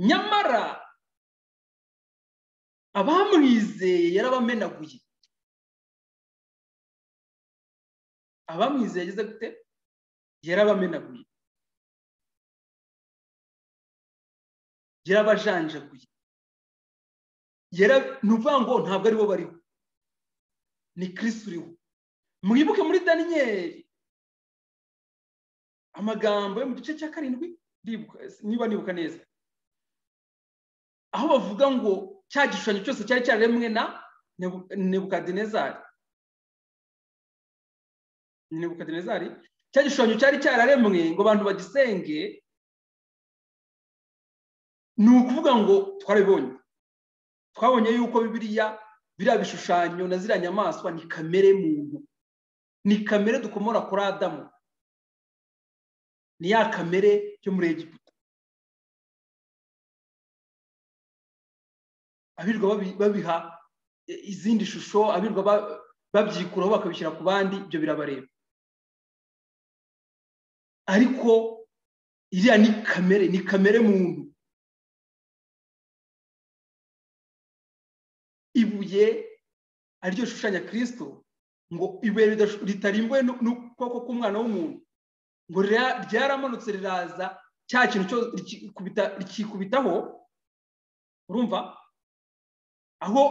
nyamara abamwizeye yarabamenaguye abamwizeye yagize gute yarabamenaguye yarabajanjaguye ni ukuvuga ngo ntabwo aribo bariho ni kirisi uriho mwibuke muri daniyeli amagambo yo mu gice cya karindwi niba nibuka neza aho bavuga ngo cya gishushanyo cyose cyari cyaremwe na nebukadinezari ni nebukadinezari cya gishushanyo cyari cyararemwe ngo abantu bagisenge ni ukuvuga ngo twarabibonye twabonye yuko bibiriya biriya bishushanyo na ziriya nyamaswa ni kamere muntu ni kamere dukomora kuri adamu ni ya kamere yo muri egiputa abirwa babiha izindi shusho abirwa babyikuraho bakabishyira ku bandi ibyo birabareba ariko iriya ni kamere ni kamere muntu ibuye ariryo shushanya kirisito ngo ibuye ritarimbuwe n'ukuboko k'umwana w'umuntu ngo ryaramanutse riraza cya kintu cyose rikikubitaho urumva aho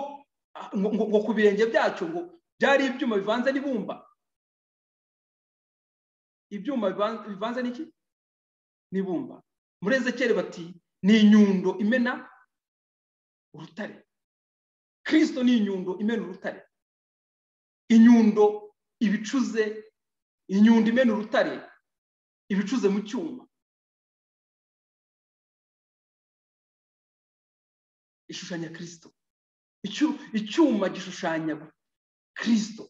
ngo ku birenge byacyo ngo byari ibyuma bivanze n'ibumba ibyuma bivanze n'iki n'ibumba muri ezekeri bati ni inyundo imena urutare kirisito ni inyundo imena urutare inyundo ibicuze inyundo imena urutare ibicuze mu cyuma ishushanya kirisito icyuma gishushanya kirisito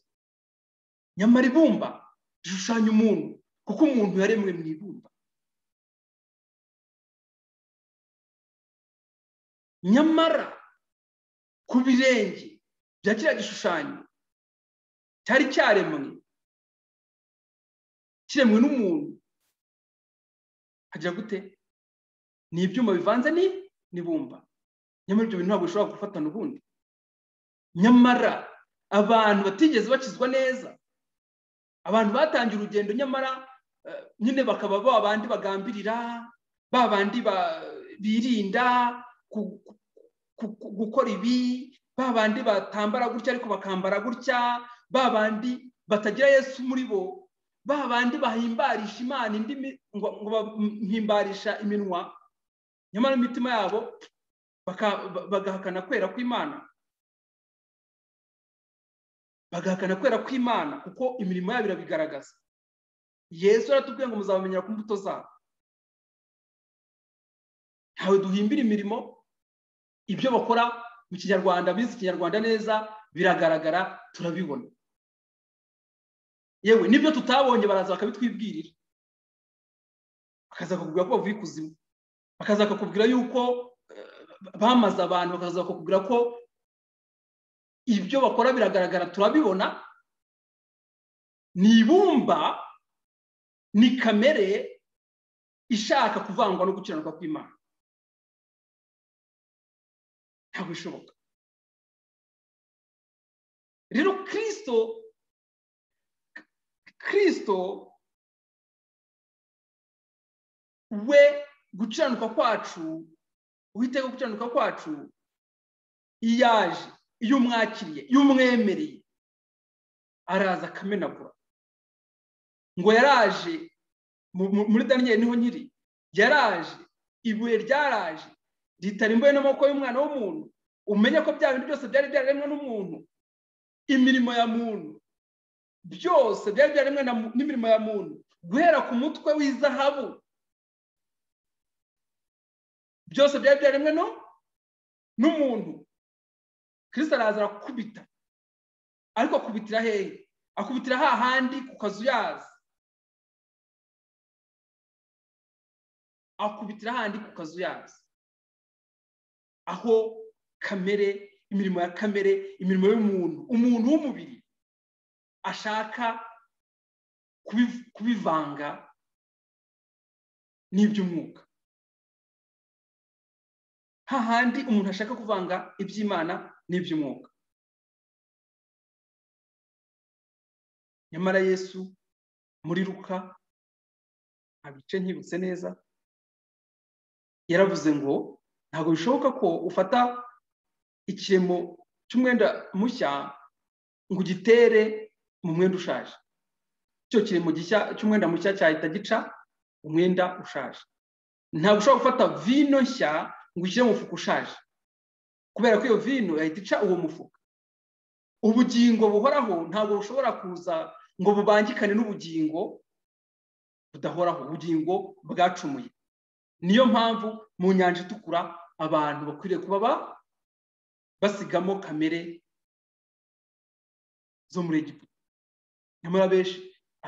nyamara ibumba rishushanya umuntu kuko umuntu yaremwe mu ibumba nyamara ku birenge bya kiriya gishushanyo cyari cyaremwe kiremwe n'umuntu hagira gute ni ibyuma bivanze n'ibumba nyamara ibyo bintu ntabwo bishobora gufatana ubundi nyamara abantu batigeze bakizwa neza abantu batangiye urugendo nyamara nyine bakaba ba bandi bagambirira ba bandi birinda gukora ibi ba bandi batambara gutya ariko bakambara gutya ba bandi batagira yesu muri bo ba bandi bahimbarisha imana indimi ngo bahimbarisha iminwa nyamara imitima yabo bagahakana kwera kw'imana bagahakana kwera kw'imana kuko imirimo yabo irabigaragaza yesu aratubwiye ngo muzabamenyera ku mbuto zabo ntawe duhimbira imirimo ibyo bakora mu kinyarwanda bize ikinyarwanda neza biragaragara turabibona yewe n'ibyo tutabonye baraza bakabitwibwirira bakaza bakakubwira ko bavuye ikuzimu bakaza bakakubwira yuko bamaze abantu bakaza bakakubwira ko ibyo bakora biragaragara turabibona ni ibumba ni kamere ishaka kuvangwa no gukiranuka kw'imana ntabwo bishoboka rero kirisito kirisito we gukiranuka kwacu uwiteka gukiranuka kwacu iyaje iyo umwakiriye iyo umwemereye araza akamenagura ngo yaraje muri daniyeli niho nyiri yaraje ibuye ryaraje ritari n'amaboko y'umwana w'umuntu umenye ko bya bintu byose byari byaremwe n'umuntu imirimo ya muntu byose byari byaremwe n'imirimo ya muntu guhera ku mutwe w'izahabu byose byari byaremwe no n'umuntu kirisita araza arakubita ariko akubitira hehe akubitira hahandi ku kazu yazi akubitira hahandi ku kazu yazi aho kamere imirimo ya kamere imirimo y'umuntu umuntu w'umubiri ashaka kubivanga n'iby'umwuka hahandi umuntu ashaka kuvanga iby'imana n'iby'umwuka nyamara yesu muri ruka ntabice nkibutse neza yaravuze ngo ntabwo bishoboka ko ufata ikiremo cy'umwenda mushya ngo ugitere mu mwenda ushaje icyo kiremo cy'umwenda mushya cyahita gica umwenda ushaje ntabwo ushobora gufata vino nshya ngo ushyire mu mufuka ushaje kubera ko iyo vino yahita ica uwo mufuka ubugingo buhoraho ntabwo bushobora kuza ngo bubangikane n'ubugingo budahoraho ubugingo bwacumuye niyo mpamvu mu nyanja itukura abantu bakwiriye kuba basigamo kamere zo muri egiputa nyamara abenshi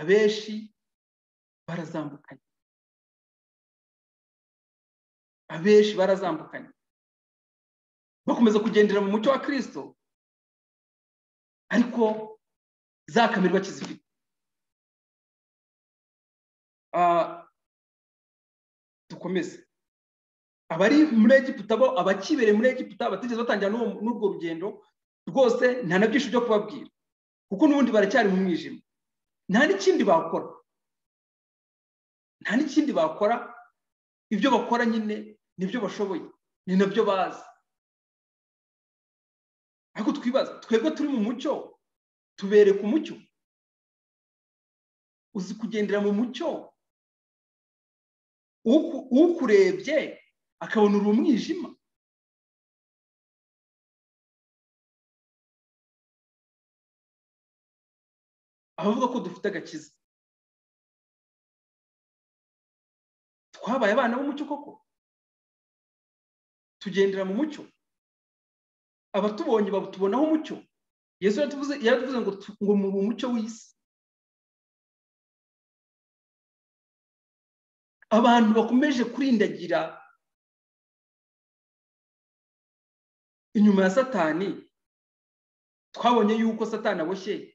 abenshi barazambukanye abenshi barazambukanye bakomeza kugendera mu mucyo wa kirisito ariko za kamere bakizifite dukomeze abari muri egiputa bo abakibereye muri egiputa batigeze batangira n'urwo rugendo rwose nta na byinshi byo kubabwira kuko n'ubundi baracyari mu mwijima nta n'ikindi bakora nta n'ikindi bakora ibyo bakora nyine nibyo bashoboye ni nabyo bazi ariko twibaza twebwe turi mu mucyo tubereka umucyo uzi kugendera mu mucyo ukurebye akabona uri umwijima abavuga ko dufite agakiza twabaye abana b'umucyo koko tugendera mu mucyo abatubonye batubonaho umucyo yesu yaratuvuze ngo ngo muri umucyo w'isi abantu bakomeje kurindagira inyuma ya satani twabonye yuko satani aboshye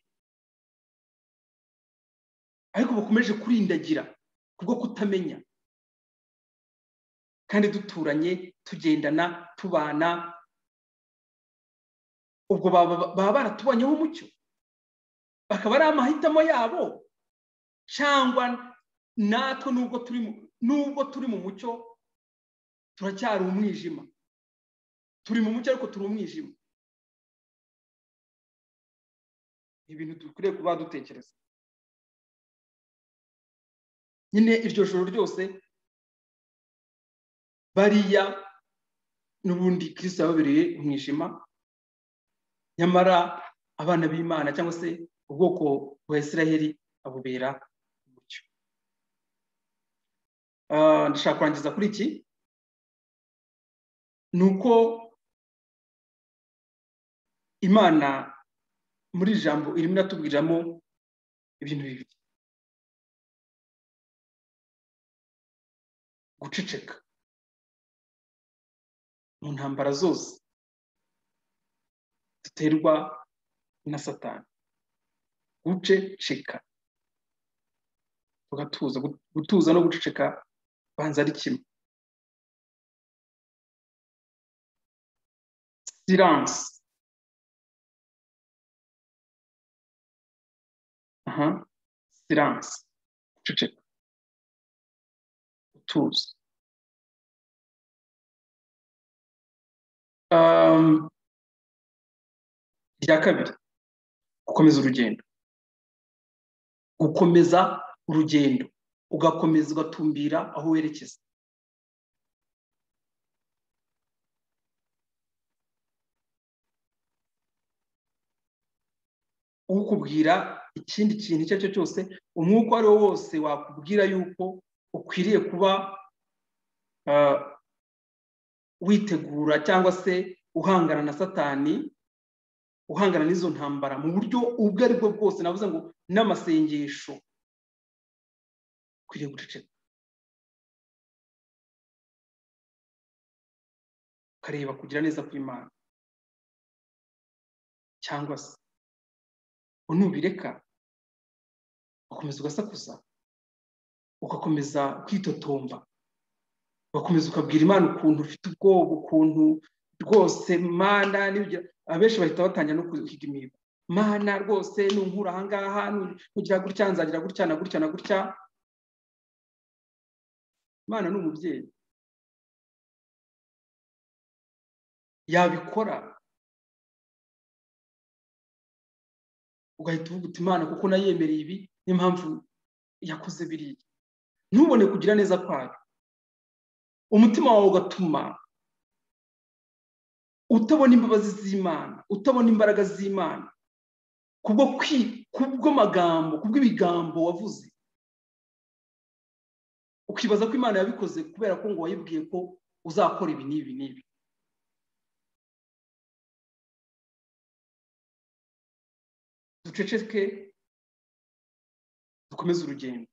ariko bakomeje kurindagira kubwo kutamenya kandi duturanye tugendana tubana ubwo baba baratubanyeho umucyo bakaba ari amahitamo yabo cyangwa natwe nubwo turi nubwo turi mu mucyo turacyari umwijima turi mu mucyo ariko turi umwijima ibintu dukwiriye kuba dutekereza nyine iryo joro ryose bariya n'ubundi kirisita yababereye umwijima nyamara abana b'imana cyangwa se ubwoko bwa israheli abubera umucyo ndashaka kurangiza kuri iki ni uko imana muri iri jambo irimo iratubwiramo ibintu bibiri guceceka mu ntambara zose duterwa na satani guceceka tugatuza gutuza no guceceka banza ari kimwe siransi aha siransi guceceka gutuza irya kabiri gukomeza urugendo gukomeza urugendo ugakomeza ugatumbira aho werekeza ukubwira ikindi kintu icyo ari cyo cyose umwuka uwo ari wo wose wakubwira yuko ukwiriye kuba witegura cyangwa se uhangana na satani uhangana n'izo ntambara mu buryo ubwo ari bwo bwose navuze ngo n'amasengesho ukwiriye guceceka ukareba kugira neza kw'imana cyangwa se nubireka ugakomeza ugasakuza ugakomeza kwitotomba ugakomeza ukabwira imana ukuntu ufite ubwoba ukuntu rwose mana abenshi bahita batangira no kuhiga imihigo mana rwose nunkura ahangaha nugira gutya nzagira gutya na gutya na gutya imana ni umubyeyi yabikora ugahita uvuga uti imana kuko nayemereye ibi niyo mpamvu yakoze biriya ntubone kugira neza kwayo umutima wawe ugatuma utabona imbabazi z'imana utabona imbaraga z'imana kubwo kubw'amagambo kubw'ibigambo wavuze ukibaza ko imana yabikoze kubera ko ngo wayibwiye ko uzakora ibi n'ibi n'ibi duceceke dukomeze urugendo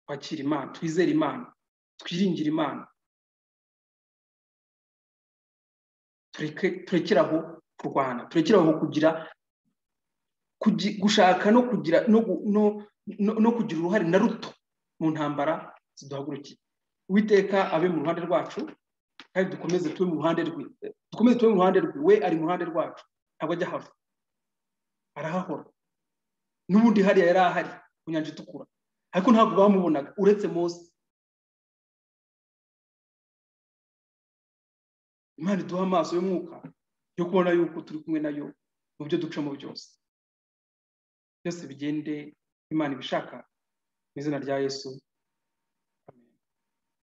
twakire imana twizere imana twiringire imana turekere aho kurwana turekere aho kugira gushaka no kugira no kugira uruhare na ruto mu ntambara ziduhagurukiye uwiteka abe mu ruhande rwacu kandi dukomeze tube mu ruhande rwe dukomeze tube mu ruhande rwe we ari mu ruhande rwacu ntabwo ajya hava arahahora n'ubundi hariya yari ahari ku nyanja itukura ariko ntabwo bamubonaga uretse munsi imana iduha amaso y'umwuka yo kubona yuko turi kumwe nayo mu byo ducamo byose byose bigende imana ibishaka mu izina rya yesu